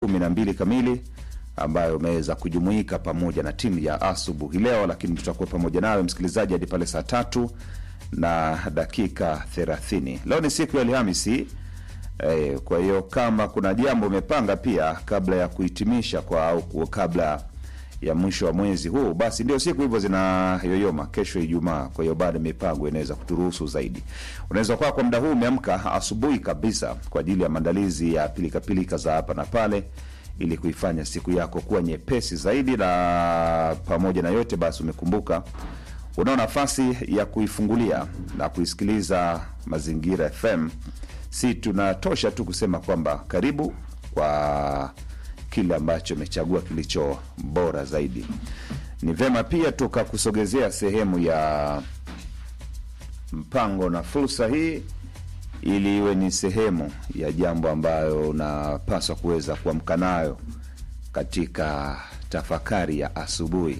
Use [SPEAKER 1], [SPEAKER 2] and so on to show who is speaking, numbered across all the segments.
[SPEAKER 1] kumi na mbili kamili ambayo umeweza kujumuika pamoja na timu ya asubuhi leo, lakini tutakuwa pamoja nawe msikilizaji hadi pale saa tatu na dakika thelathini. Leo ni siku ya Alhamisi. Eh, kwa hiyo kama kuna jambo umepanga pia kabla ya kuhitimisha kwa au kabla ya mwisho wa mwezi huu, basi ndio siku hivyo zinayoyoma. Kesho Ijumaa, kwa hiyo bado mipango inaweza kuturuhusu zaidi. Unaweza kuwa kwa muda huu umeamka asubuhi kabisa kwa ajili ya maandalizi ya pilikapilika za hapa na pale, ili kuifanya siku yako kuwa nyepesi zaidi, na pamoja na yote basi umekumbuka unao nafasi ya kuifungulia na kuisikiliza Mazingira FM. Si tunatosha tu kusema kwamba karibu kwa kile ambacho imechagua kilicho bora zaidi. Ni vema pia tukakusogezea sehemu ya mpango na fursa hii, ili iwe ni sehemu ya jambo ambayo unapaswa kuweza kuamka nayo katika tafakari ya asubuhi.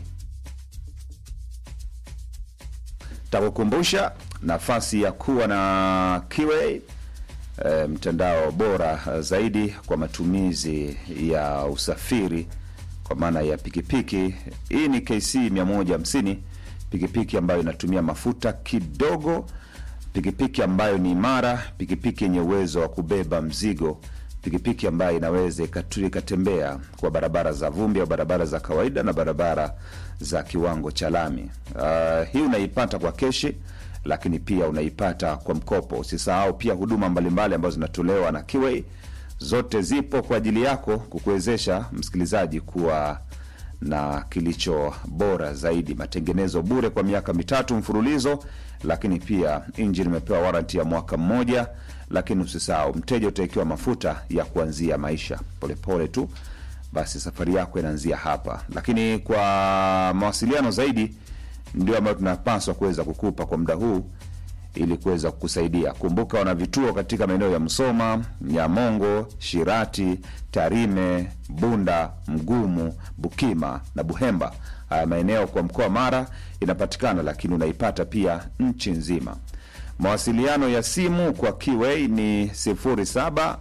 [SPEAKER 1] Takukumbusha nafasi ya kuwa na Kiway E, mtandao bora zaidi kwa matumizi ya usafiri kwa maana ya pikipiki. Hii ni KC 150, pikipiki ambayo inatumia mafuta kidogo, pikipiki ambayo ni imara, pikipiki yenye uwezo wa kubeba mzigo, pikipiki ambayo inaweza ikatembea kwa barabara za vumbi au barabara za kawaida na barabara za kiwango cha lami. Uh, hii unaipata kwa keshi lakini pia unaipata kwa mkopo. Usisahau pia huduma mbalimbali ambazo zinatolewa na Kiway, zote zipo kwa ajili yako kukuwezesha msikilizaji kuwa na kilicho bora zaidi. Matengenezo bure kwa miaka mitatu mfululizo, lakini pia injini imepewa waranti ya mwaka mmoja. Lakini usisahau mteja utawekewa mafuta ya kuanzia maisha polepole pole tu, basi safari yako inaanzia hapa. Lakini kwa mawasiliano zaidi ndio ambayo tunapaswa kuweza kukupa kwa muda huu ili kuweza kukusaidia. Kumbuka wana vituo katika maeneo ya Msoma, Nyamongo, Shirati, Tarime, Bunda, Mgumu, Bukima na Buhemba. Haya maeneo kwa mkoa Mara inapatikana, lakini unaipata pia nchi nzima. Mawasiliano ya simu kwa Kiway ni 0746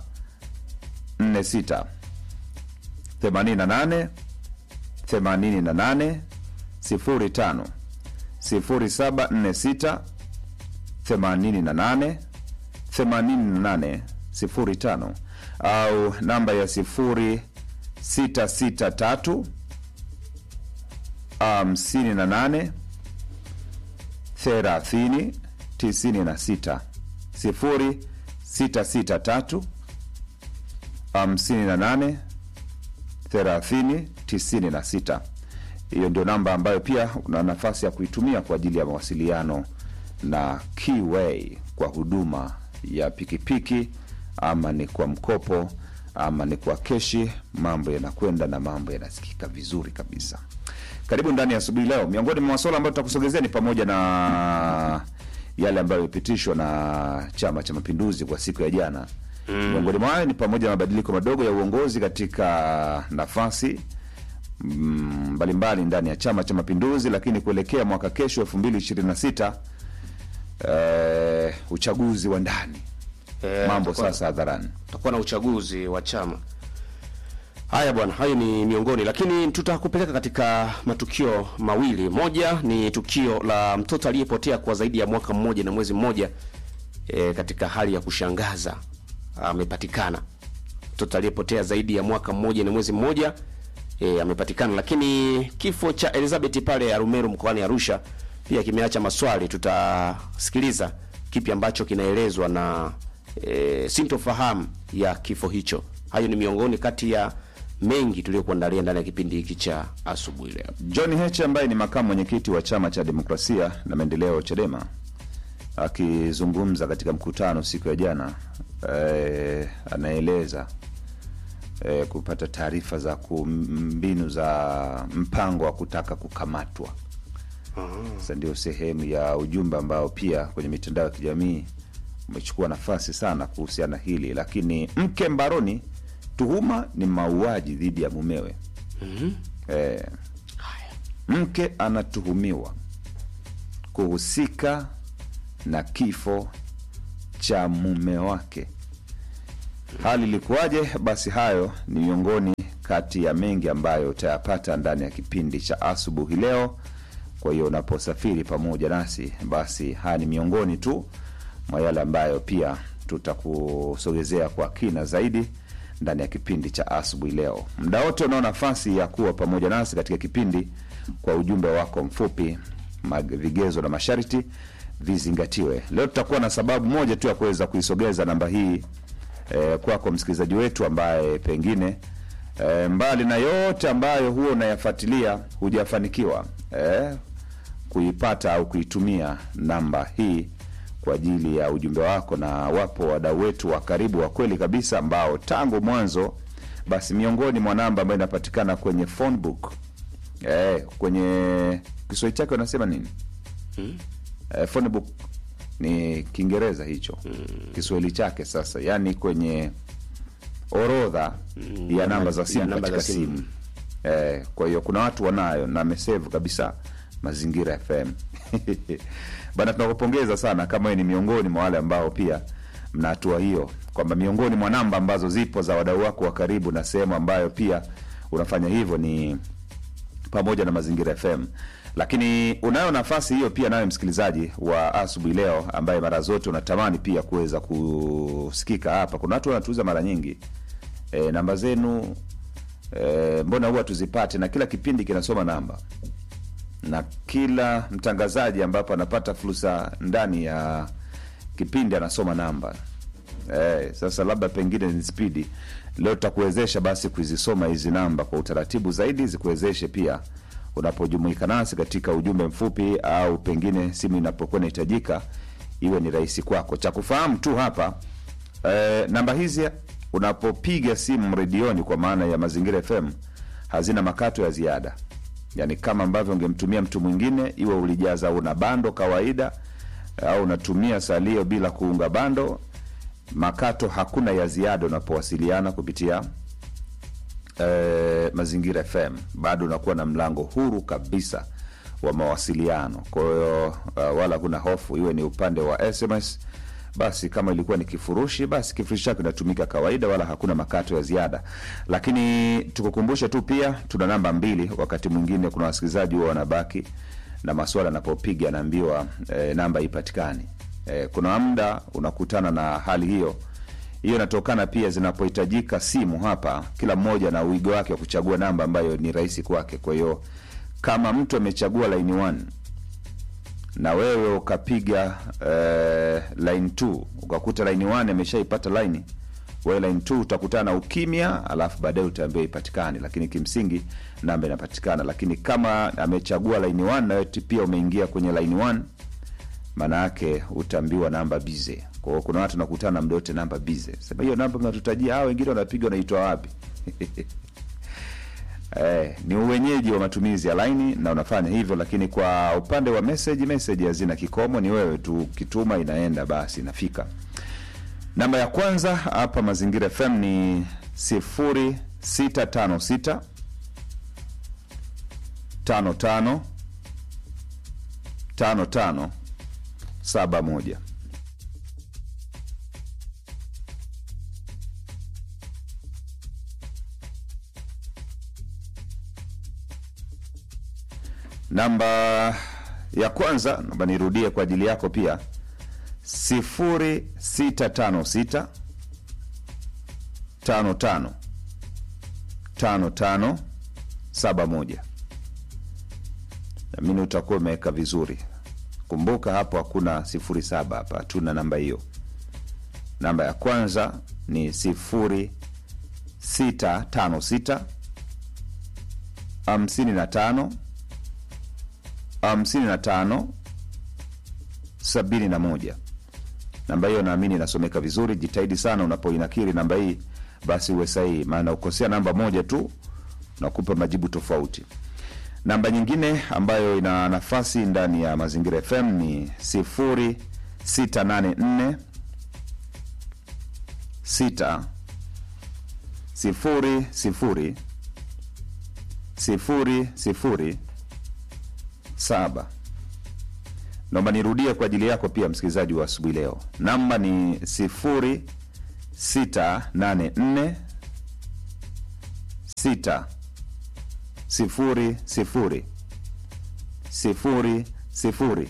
[SPEAKER 1] 88 88 05 0746 88 88 05 au namba ya 0663 58 30 96 0663 58 30 96 hiyo ndio namba ambayo pia una nafasi ya kuitumia kwa ajili ya mawasiliano na Kiway kwa huduma ya pikipiki, ama ni kwa mkopo, ama ni kwa keshi. Mambo yanakwenda na mambo yanasikika vizuri kabisa. Karibu ndani ya asubuhi leo. Miongoni mwa masuala ambayo tutakusogezea ni pamoja na yale ambayo yamepitishwa na Chama cha Mapinduzi kwa siku ya jana. Miongoni mwa hayo ni pamoja na mabadiliko madogo ya uongozi katika nafasi mbalimbali mbali ndani ya Chama cha Mapinduzi, lakini kuelekea mwaka kesho elfu mbili ishirini na sita eh, uchaguzi wa ndani
[SPEAKER 2] Eh,
[SPEAKER 1] mambo
[SPEAKER 2] tutakuwa-
[SPEAKER 1] sasa hadharani.
[SPEAKER 2] tutakuwa na uchaguzi wa chama. Haya bwana, hayo ni miongoni, lakini tutakupeleka katika matukio mawili. Moja ni tukio la mtoto aliyepotea kwa zaidi ya mwaka mmoja na mwezi mmoja, e, katika hali ya kushangaza amepatikana. Mtoto aliyepotea zaidi ya mwaka mmoja na mwezi mmoja e, amepatikana. Lakini kifo cha Elizabeth pale Arumeru mkoani Arusha pia kimeacha maswali. Tutasikiliza kipi ambacho kinaelezwa na e, sintofahamu ya kifo hicho. Hayo ni miongoni kati ya mengi tuliyokuandalia ndani ya kipindi hiki cha asubuhi leo.
[SPEAKER 1] John Heche ambaye ni makamu mwenyekiti wa chama cha demokrasia na maendeleo Chadema akizungumza katika mkutano siku ya jana eh, anaeleza eh, kupata taarifa za ku- mbinu za mpango wa kutaka kukamatwa. Sasa ndio sehemu ya ujumbe ambao pia kwenye mitandao ya kijamii umechukua nafasi sana kuhusiana hili, lakini mke mbaroni, tuhuma ni mauaji dhidi ya mumewe. Eh, mke anatuhumiwa kuhusika na kifo cha mume wake hali ilikuwaje? Basi hayo ni miongoni kati ya mengi ambayo utayapata ndani ya kipindi cha asubuhi leo. Kwa hiyo unaposafiri pamoja nasi, basi haya ni miongoni tu mwa yale ambayo pia tutakusogezea kwa kina zaidi ndani ya kipindi cha asubuhi leo. Muda wote unao nafasi ya kuwa pamoja nasi katika kipindi kwa ujumbe wako mfupi, mag- vigezo na masharti vizingatiwe. Leo tutakuwa na sababu moja tu ya kuweza kuisogeza namba hii eh, kwako msikilizaji wetu ambaye pengine eh, mbali na yote ambayo huwa unayafuatilia hujafanikiwa eh, kuipata au kuitumia namba hii kwa ajili ya ujumbe wako, na wapo wadau wetu wa karibu wa kweli kabisa ambao tangu mwanzo, basi miongoni mwa namba ambayo inapatikana kwenye phone book eh, kwenye Kiswahili chake wanasema nini? Eh, phone book ni Kiingereza hicho, Kiswahili chake sasa, yani kwenye orodha ya namba za simu
[SPEAKER 2] ya namba
[SPEAKER 1] katika
[SPEAKER 2] za simu.
[SPEAKER 1] simu eh, kwa hiyo kuna watu wanayo na amesave kabisa Mazingira FM bana, tunakupongeza sana kama wewe ni miongoni mwa wale ambao pia mna hatua hiyo, kwamba miongoni mwa namba ambazo zipo za wadau wako wa karibu na sehemu ambayo pia unafanya hivyo ni pamoja na Mazingira FM. Lakini unayo nafasi hiyo pia nawe msikilizaji wa asubuhi leo, ambaye mara zote unatamani pia kuweza kusikika hapa. Kuna watu wanatuuza mara nyingi e, namba zenu e, mbona huwa tuzipate, na kila kipindi kinasoma namba na kila mtangazaji ambapo anapata fursa ndani ya kipindi anasoma namba eh, sasa labda pengine ni spidi leo tutakuwezesha basi kuzisoma hizi namba kwa utaratibu zaidi zikuwezeshe pia unapojumuika nasi katika ujumbe mfupi au pengine simu inapokuwa inahitajika iwe ni rahisi kwako cha kufahamu tu hapa eh, namba hizi unapopiga simu redioni kwa maana ya mazingira fm hazina makato ya ziada yaani kama ambavyo ungemtumia mtu mwingine iwe ulijaza una bando kawaida au unatumia salio bila kuunga bando makato hakuna ya ziada unapowasiliana kupitia eh, mazingira fm bado unakuwa na mlango huru kabisa wa mawasiliano kwa hiyo uh, wala kuna hofu iwe ni upande wa sms basi kama ilikuwa ni kifurushi basi kifurushi chake inatumika kawaida wala hakuna makato ya ziada lakini tukukumbushe tu pia tuna namba mbili wakati mwingine kuna wasikilizaji huwa wanabaki na maswala anapopiga anaambiwa eh, namba ipatikani eh, kuna muda unakutana na hali hiyo hiyo inatokana pia zinapohitajika simu hapa kila mmoja na uigo wake wa kuchagua namba ambayo ni rahisi kwake kwa hiyo kama mtu amechagua line 1 na wewe ukapiga eh, line 2 ukakuta line 1 ameshaipata line wewe line 2 utakutana na ukimya alafu baadaye utaambiwa ipatikane lakini kimsingi namba inapatikana lakini kama amechagua line 1 na wewe pia umeingia kwenye line 1 maana yake utaambiwa namba bize kwa hiyo kuna watu nakutana mda wote namba bize sema hiyo namba mnatutajia hao wengine wanapiga wanaitwa wapi Eh, ni uwenyeji wa matumizi ya laini na unafanya hivyo lakini kwa upande wa message message hazina kikomo ni wewe tu ukituma inaenda basi inafika namba ya kwanza hapa mazingira fm ni 0656 55 55 71 namba ya kwanza naomba nirudie kwa ajili yako pia 0656 55 55 71 namini utakuwa umeweka vizuri kumbuka hapo hakuna 07 hapa hatuna namba hiyo namba ya kwanza ni 0656 55 hamsini na tano sabini na moja namba hiyo naamini inasomeka vizuri jitahidi sana unapoinakiri namba hii basi uwe sahihi maana ukosea namba moja tu nakupa majibu tofauti namba nyingine ambayo ina nafasi ndani ya mazingira fm ni 0684 6 sifuri sifuri sifuri sifuri saba naomba nirudie kwa ajili yako pia msikilizaji wa asubuhi leo namba ni sifuri sita nane nne sita sifuri sifuri sifuri sifuri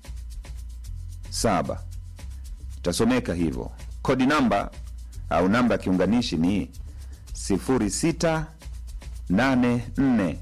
[SPEAKER 1] saba itasomeka hivyo. Kodi namba au namba ya kiunganishi ni sifuri sita nane nne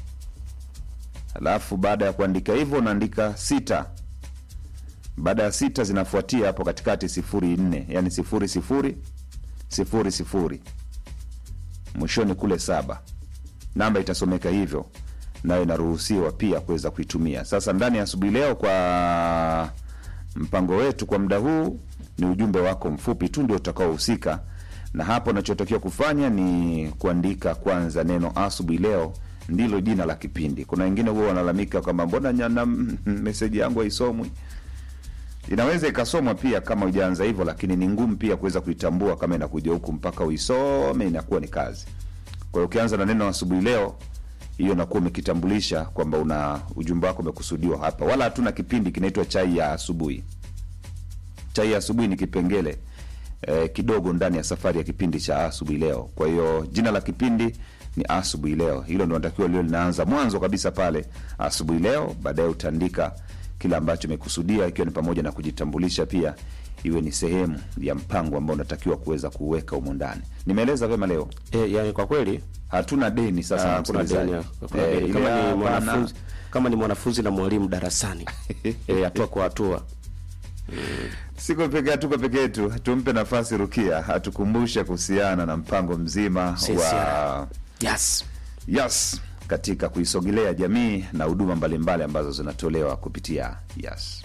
[SPEAKER 1] alafu baada ya kuandika hivyo unaandika sita baada ya sita zinafuatia hapo katikati sifuri nne yani sifuri sifuri sifuri sifuri mwishoni kule saba namba itasomeka hivyo nayo inaruhusiwa pia kuweza kuitumia sasa ndani ya asubuhi leo kwa mpango wetu kwa muda huu ni ujumbe wako mfupi tu ndio utakaohusika na hapo unachotakiwa kufanya ni kuandika kwanza neno asubuhi leo ndilo jina la kipindi kuna wengine huwa wanalalamika kwamba mbona nyana meseji yangu haisomwi inaweza ikasomwa pia kama ujaanza hivyo lakini ni ngumu pia kuweza kuitambua kama inakuja huku mpaka uisome inakuwa ni kazi kwa hiyo ukianza na neno asubuhi leo hiyo nakuwa umekitambulisha kwamba una ujumbe wako umekusudiwa hapa wala hatuna kipindi kinaitwa chai ya asubuhi chai ya asubuhi ni kipengele eh, kidogo ndani ya safari ya kipindi cha asubuhi leo kwa hiyo jina la kipindi ni asubuhi leo hilo ndo natakiwa lio linaanza mwanzo kabisa pale asubuhi leo baadaye utaandika kile ambacho imekusudia ikiwa ni pamoja na kujitambulisha pia iwe ni sehemu ya mpango ambao unatakiwa kuweza kuweka humo ndani nimeeleza vyema leo
[SPEAKER 2] E, yani kwa kweli
[SPEAKER 1] hatuna deni sasa na
[SPEAKER 2] ah, kuna
[SPEAKER 1] msikilizaji.
[SPEAKER 2] deni, kuna
[SPEAKER 1] Eh,
[SPEAKER 2] deni.
[SPEAKER 1] ile
[SPEAKER 2] Kama ni
[SPEAKER 1] hapana.
[SPEAKER 2] mwanafunzi kama ni mwanafunzi na mwalimu darasani Eh, hatua kwa hatua
[SPEAKER 1] siko peke tuko peke yetu tumpe nafasi rukia atukumbushe kuhusiana na mpango mzima wa
[SPEAKER 2] CCR. yes
[SPEAKER 1] yes katika kuisogelea jamii na huduma mbalimbali ambazo zinatolewa kupitia yes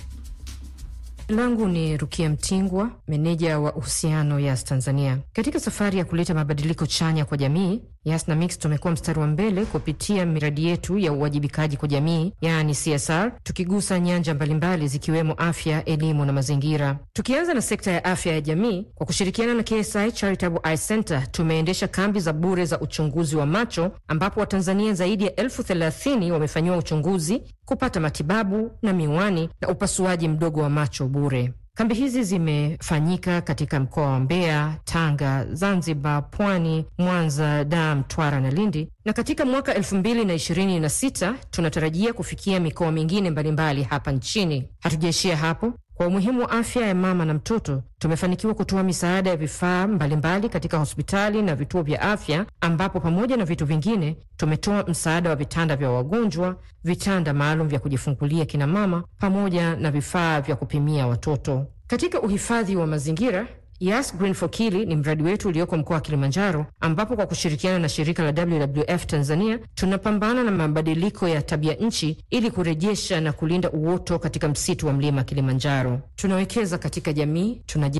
[SPEAKER 3] langu ni Rukia Mtingwa, meneja wa uhusiano Yas Tanzania. Katika safari ya kuleta mabadiliko chanya kwa jamii, Yas na Mix tumekuwa mstari wa mbele kupitia miradi yetu ya uwajibikaji kwa jamii, yaani CSR, tukigusa nyanja mbalimbali zikiwemo afya, elimu na mazingira. Tukianza na sekta ya afya ya jamii, kwa kushirikiana na KSI Charitable Eye Center tumeendesha kambi za bure za uchunguzi wa macho, ambapo Watanzania zaidi ya elfu thelathini wamefanyiwa uchunguzi, kupata matibabu na miwani na upasuaji mdogo wa macho bure. Kambi hizi zimefanyika katika mkoa wa Mbeya, Tanga, Zanzibar, Pwani, Mwanza, Dar, Mtwara na Lindi, na katika mwaka 2026 tunatarajia kufikia mikoa mingine mbalimbali hapa nchini. Hatujaishia hapo. Kwa umuhimu wa afya ya mama na mtoto, tumefanikiwa kutoa misaada ya vifaa mbalimbali katika hospitali na vituo vya afya, ambapo pamoja na vitu vingine tumetoa msaada wa vitanda vya wagonjwa, vitanda maalum vya kujifungulia kina mama, pamoja na vifaa vya kupimia watoto. Katika uhifadhi wa mazingira Yas Green for Kili ni mradi wetu ulioko mkoa wa Kilimanjaro, ambapo kwa kushirikiana na shirika la WWF Tanzania tunapambana na mabadiliko ya tabia nchi ili kurejesha na kulinda uoto katika msitu wa mlima Kilimanjaro. Tunawekeza katika jamii, tunaji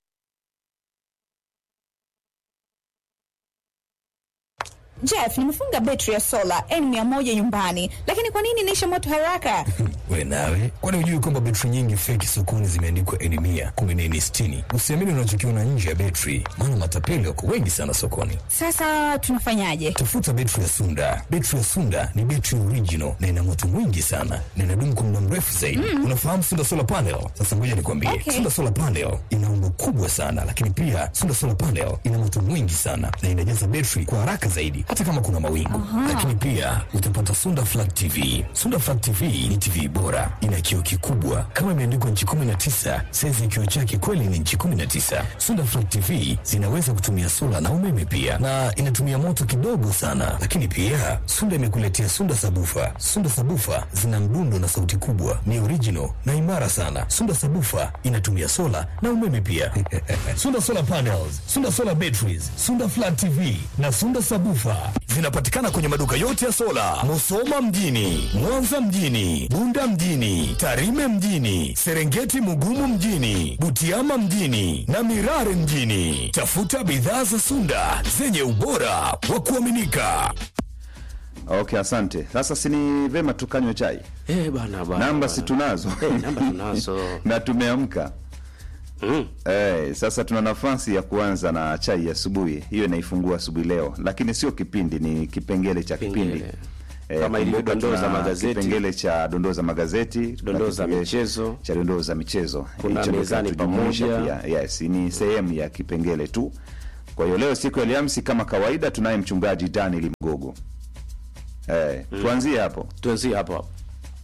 [SPEAKER 4] Jeff, nimefunga betri ya sola N100 nyumbani, lakini kwa nini inaisha moto haraka?
[SPEAKER 5] We nawe, kwani hujui kwamba betri nyingi feki sokoni zimeandikwa N mia kumbe ni N sitini? Usiamini unachokiona nje ya betri, maana matapeli wako wengi sana sokoni.
[SPEAKER 4] Sasa tunafanyaje?
[SPEAKER 5] Tafuta betri ya Sunda. Betri ya Sunda ni betri original na ina moto mwingi sana na inadumu kwa muda mrefu zaidi. Unafahamu Sunda solar panel? Sasa ngoja nikwambie,
[SPEAKER 4] Okay.
[SPEAKER 5] Sunda solar panel ina umbo kubwa sana, lakini pia Sunda solar panel ina moto mwingi sana na inajaza betri kwa haraka zaidi, hata kama kuna mawingu. Lakini pia utapata Sunda flat TV. Sunda flat TV ni TV bora, ina kioo kikubwa kama imeandikwa nchi 19, saizi ya kioo chake kweli ni nchi 19. Sunda flat TV zinaweza kutumia sola na umeme pia, na inatumia moto kidogo sana. Lakini pia Sunda imekuletea Sunda sabufa. Sunda sabufa zina mdundo na sauti kubwa, ni original na imara sana. Sunda sabufa inatumia sola na umeme pia. Sunda solar panels, Sunda solar batteries, Sunda flat TV na Sunda sabufa zinapatikana kwenye maduka yote ya sola, Musoma mjini, Mwanza mjini, Bunda mjini, Tarime mjini, Serengeti Mugumu mjini, Butiama mjini na Mirare mjini. Tafuta bidhaa za Sunda zenye ubora wa kuaminika.
[SPEAKER 1] okay asante sasa sini vema tukanywe chai
[SPEAKER 2] eh bana bana
[SPEAKER 1] namba
[SPEAKER 2] bana.
[SPEAKER 1] si tunazo
[SPEAKER 2] Eh, namba tunazo
[SPEAKER 1] na tumeamka
[SPEAKER 2] mm.
[SPEAKER 1] Eh, sasa tuna nafasi ya kuanza na chai ya asubuhi hiyo inaifungua asubuhi leo lakini sio kipindi ni kipengele cha kipindi
[SPEAKER 2] Kipengele.
[SPEAKER 1] Eh,
[SPEAKER 2] Kama ilivyo
[SPEAKER 1] kumbuka
[SPEAKER 2] dondoo za
[SPEAKER 1] tuna
[SPEAKER 2] magazeti.
[SPEAKER 1] kipengele cha dondoo za magazeti tuna
[SPEAKER 2] Dondoo za
[SPEAKER 1] kipengele
[SPEAKER 2] michezo.
[SPEAKER 1] cha dondoo za michezo
[SPEAKER 2] Kuna
[SPEAKER 1] Hicho ndio
[SPEAKER 2] mezani
[SPEAKER 1] kinatujumuisha
[SPEAKER 2] pamoja.
[SPEAKER 1] pia. yes ni sehemu ya kipengele tu kwa hiyo leo siku ya Alhamisi kama kawaida tunaye mchungaji Daniel Mgogo eh, tuanzie hapo
[SPEAKER 2] tuanzie hapo hapo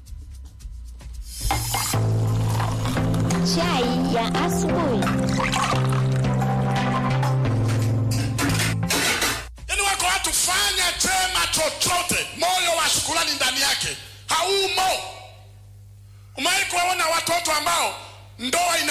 [SPEAKER 6] Chai ya asubuhi.
[SPEAKER 7] Yaani wako watu fanya chema chochote, moyo wa shukrani ndani yake haumo. Umewahi kuwaona watoto ambao ndoa ina